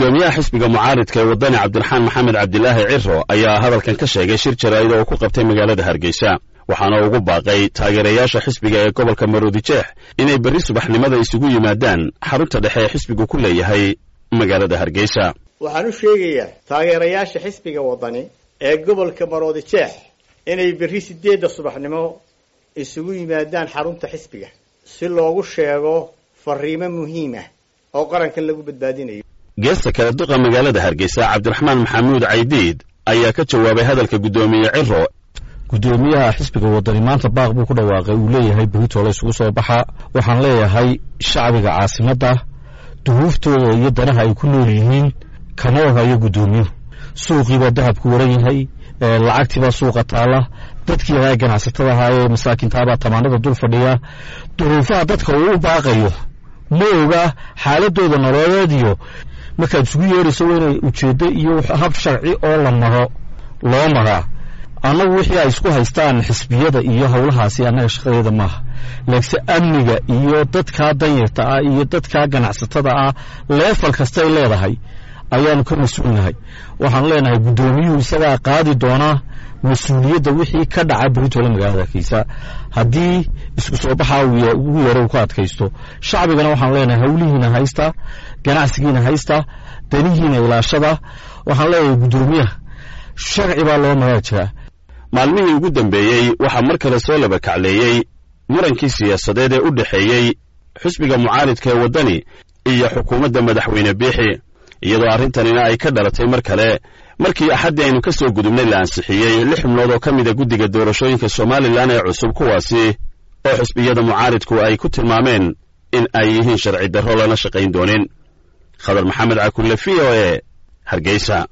guddoomiyaha xisbiga mucaaridka ee waddani cabdiraxmaan maxamed cabdilaahi ciro ayaa hadalkan ka sheegay shir jaraa'ida oo ku qabtay magaalada hargeysa waxaana ugu baaqay taageerayaasha xisbiga ee gobolka maroodijeex inay berri subaxnimada isugu yimaadaan xarunta dhexe ee xisbigu ku leeyahay magaalada hargeysa waxaan u sheegayaa taageerayaasha xisbiga waddani ee gobolka maroodijeex inay berri sideedda subaxnimo isugu yimaadaan xarunta xisbiga si loogu sheego fariimo muhiim ah oo qarankan lagu badbaadinayo geesta kale duqa magaalada hargeysa cabdiraxmaan maxamuud caydiid ayaa ka jawaabay hadalka guddoomiye ciro guddoomiyaha xisbiga waddani maanta baaq buu ku dhawaaqay uu leeyahay beritoole isugu soo baxa waxaan leeyahay shacbiga caasimadda duhuuftooda iyo danaha ay ku nool yihiin kama ogayo guddoomiyuhu suuqiibaa dahabku waran yahay lacagtiibaa suuqa taalla dadkii ahaa ganacsatada ahaa ee masaakintaabaa tamaanada dul fadhiya duruufaha dadka uu u baaqayo ma oga xaaladooda nololeed iyo markaad isugu yeerayso waa inay ujeeddo iyo hab sharci oo la maro loo maraa annagu wixii ay isku haystaan xisbiyada iyo howlahaasi annaga shaqadeeda maaha laakiinse amniga iyo dadkaa danyarta ah iyo dadkaa ganacsatada ah leefal kastay leedahay ayaanu ka mas-uulnahay waxaanu leenahay guddoomiyuhu isagaa qaadi doonaa mas-uuliyadda wixii ka dhaca beritoole magaalada hargeysa haddii isku soo baxaa ugu yaro uu ka adkaysto shacbigana waxaanu leenahay howlihiina haysta ganacsigiina haysta danihiina ilaashada waxaan leeyahay guddoomiyaha sharci baa loo maraa jiraa maalmihii ugu dambeeyey waxaa mar kale soo laba kacleeyey murankii siyaasadeed ee u dhexeeyey xisbiga mucaaridka ee waddani iyo xukuumadda madaxweyne biixi iyadoo arrintanina ay ka dhalatay mar kale markii axaddii aynu ka soo gudubnay la ansixiyey lix xubnood oo ka mida guddiga doorashooyinka somalilan ee cusub kuwaasi oo xisbiyada mucaaridku ay ku tilmaameen in ay yihiin sharci darro lana shaqayn doonin khadar maxamed cakulle v o e hargeysa